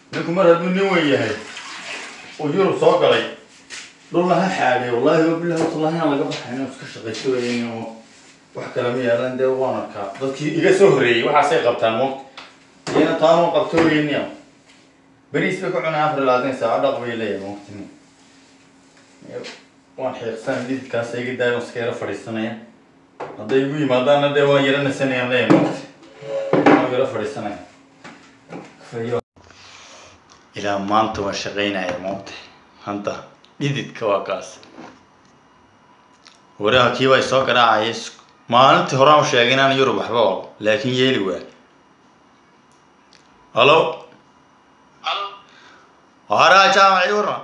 ninku mar hadduu nin weyn yahay oo yurub soo galay dhulna ha xaadhay wallahi wabilahi watallahi aan laga baxay inuu iska shaqaysto weyn oo wax kale ma yaalan dee waan arkaa dadkii iga soo horreeyey waxaasay qabtaan moogta iyana taanoo qabto weyniya beriis bay ku cunay afar iyo labaatan saaco dhaq bay leeyahay moogtini waan xiiqsan dhididkaas iga daayo iska yara fadhiisanaya hadday igu yimaadaana dee waan yara nasanayaan leeyahay moogta waan yara fadhiisanaya Fayo. ilaa maanta waan shaqaynaya moogta hadda dhididka waa kaas waraha kii bay soo garaacaya maalintii horaan u sheegay inaan yurub waxba wado laakiin yeeli waa halo Halo, haraha jaamaci waran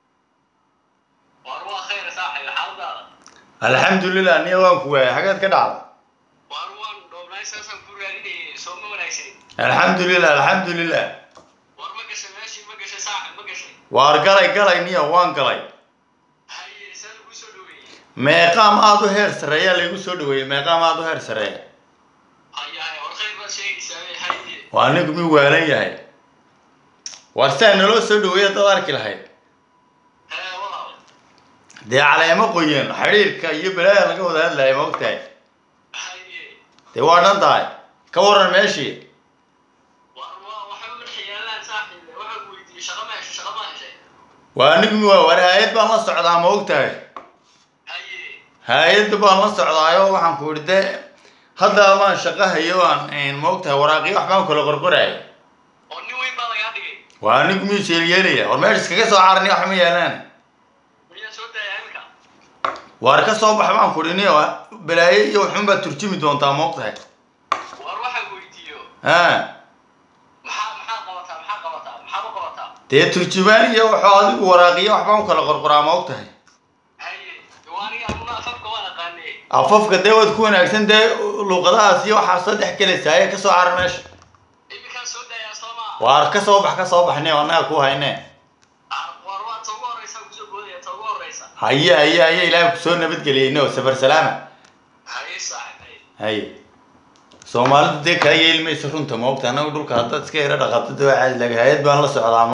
waar waa khayr saaxiib xaaladaada. alxamdulilah niya waan ku waayay xageed ka dhacda Waar waan dhoobnay saasaan ku raadinayay soo ma wanaagsan. alxamdulilah alxamdulilah Waar ma gashay meeshii ma gashay saaxiib ma gashay. waar galay galay niya waan galay Haye saan ugu soo dhaweeyey. meeqaam aada u heer sareeya laygu soo dhaweeyey meeqaam aada u heer sareeya Haye haye war khayr baad sheegaysaa ee haye. waa ninku mi waalan yahay waar sidaa naloo soo dhaweeya dad arki lahayd Hee walaal. dee caleemo qoyan xidhiirka iyo balaaya laga wada hadlaya ma ogtahay Haye. dee waa dhan tahay ka waran meeshii Waar waa waxa ma xiyaalaan saaxiib waxaan ku weydiiyey shaqo ma heshay shaqo ma heshay. waa anigu mi waa war hay-ad baan la socdaa ma ogtahay Haye. hay-adda baan la socdaayo waxaan ku idhi dee hadda baan shaqo hayo aan ma ogtahay waraaqiyo waxbaan kala qorqoraya Oo nin weyn baa lagaa dhigay. waa anigu miyuu sheelyeelaya war meesha iskaga soo carani wax ma yeelaan Miyaa soo daaya imika? waar ka soo bax baan ku idhi niyo balaayo iyo waxun baad turjumi doontaa ma ogtahay Waar waxaan ku weydiiyo. ha Maxaa maxaa qabataa maxaa qabataa maxaa ma qabataa? dee turjumaan iyo waxuu adigu waraaqiyo waxbaan kala qorqoraa ma ogtahay Haye. Waa aniga anuna afafka waan aqaanay. afafka dee waad ku wanaagsan dee luuqadahaas iyo waxaa soo dhex gelaysaa ee kasoo carar meesha Imikaan soo daayaa soo ma. waar ka soo bax ka soo baxne annaga ku hayne Waar waa ta ugu horeysa ku soo boodaya ta ugu horeysa. haye haye haye ilaahay kusoo nabadgeliyeyno safar salaama Haye saaxiib. haye soomaalidu dee kaa yeeli mayso runta ma ogta annagu dhulka haddaad iska yara dhaqato dee waa caadi laga hay-ad baan la socdaa